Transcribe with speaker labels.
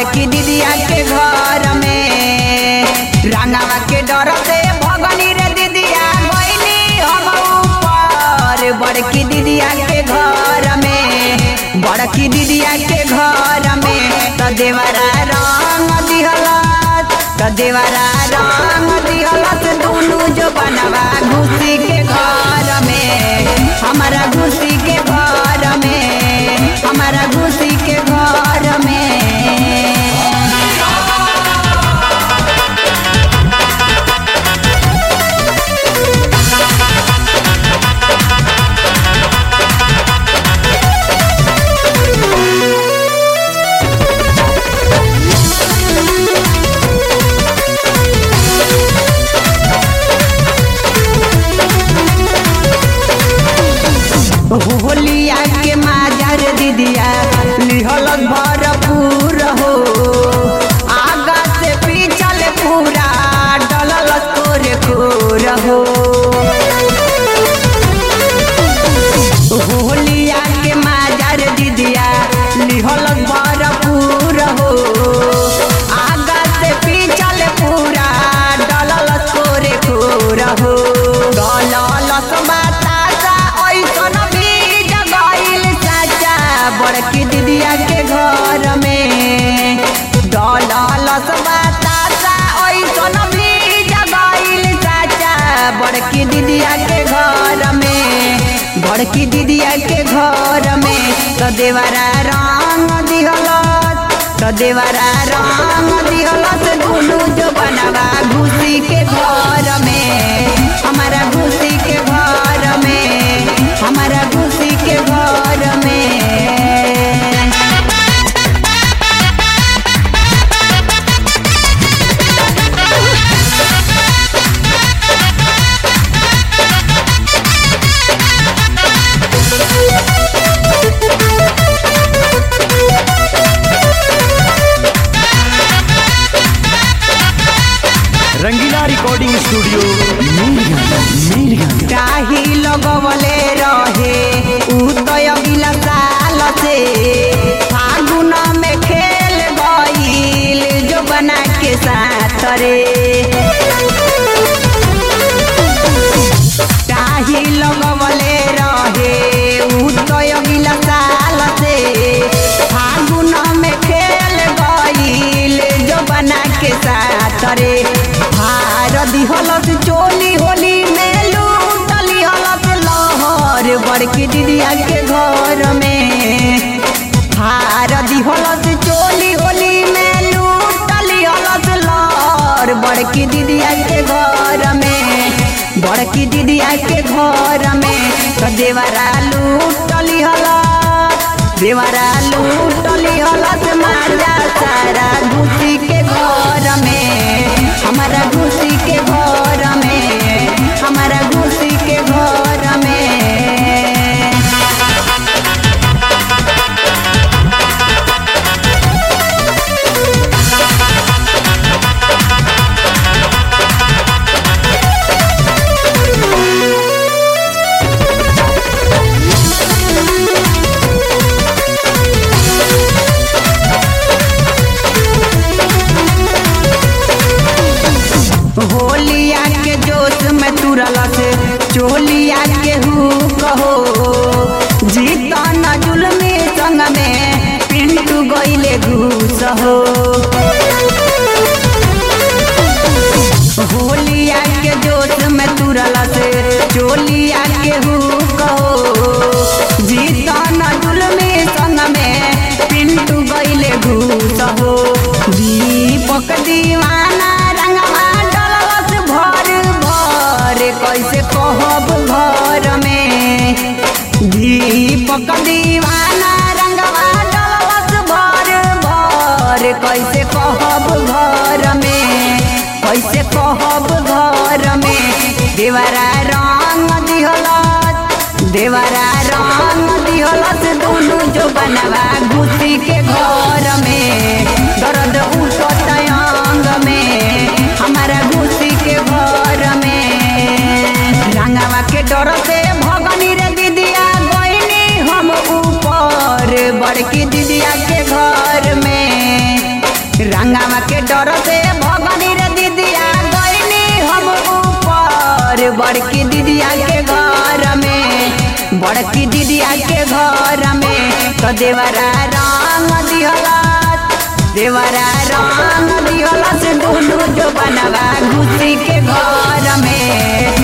Speaker 1: बड़की दीदिया के घर में रंगावा के डर से भगनी रे दीदिया गईली हम ऊपर बड़की दीदिया के घर में बड़की दीदिया के घर में त देवरा रंग दिहलत त देवरा रंग दिहलत दुनु जो बनवा घुसी के घर में हमारा घुसी के घर में हमारा घुसी के घर में होलिया के माजर दीदिया लिहलत भरपूर हो आगा से पीछल पूरा डलल तोरे कोर हो होलिया के माजर दीदिया लिहलत भरपूर हो आगा से पीछल पूरा डलल तोरे कोर हो डलल बतासा ऐसन बीज गइल चाचा बड़की दीदिया के घर में डलल बतासा ऐसन बीज गइल चाचा बड़की दीदिया के घर में बड़की दीदिया के घर में तो देवरा रंग दिहलत तो देवरा रंग दिहलत दुनु जो बनवा घुसी के घर में हमारा घुसी के घर में हमारा घुसी के घर में
Speaker 2: रंगीला रिकॉर्डिंग स्टूडियो मीरगंज मीरगंज
Speaker 1: काही लगवले रहे उ तो अगिला साल से फागुन में खेल गईल जो बना के साथ रे काही लगवले रहे उ तो अगिला साल से फागुन में खेल गईल जो बना के साथ रे हार दिहलत चोली होली में लूटली हलत लहर बड़की दीदिया के घर में हार दिहलत चोली होली में लूटली हलत लहर बड़की दीदिया के घर में बड़की दीदिया के घर में तो देवरा लूटली हलत देवरा लूटली हलत मारा सारा घुसी के घर में हमारा घुसी के घर में हमारा घुसी के घर में होलिया के जोश में तुरल से चोलिया के हु कहो जीता न जुलमी संग में पिंटू गईले घूस हो होलिया के जोश में तुरल से चोलिया के हु कहो जीता न जुलमी संग में पिंटू गईले घूस हो दीपक दीवाना रंगवा डलस भर भर कैसे कहब घर में दीपक दीवाना रंगवा डलस भर भर कैसे कहब घर में कैसे कहब घर में देवरा रंग दिहलत देवरा रंग दिहलत दुनु जो बनवा घुसी के घर में दर्द उठत अंग में हमारा घुसी के घर में रंगवा के डर से भगनी रे दीदिया गईनी हम ऊपर बड़की दीदिया के घर में रंगावा के डर से भगनी रे दीदिया गईनी हम ऊपर बड़की दीदिया के घर में बड़की दीदिया के घर में तो देवरा रंग दिहला देवरा रंग दिहला से दोनों जो बनवा घुसी के घर में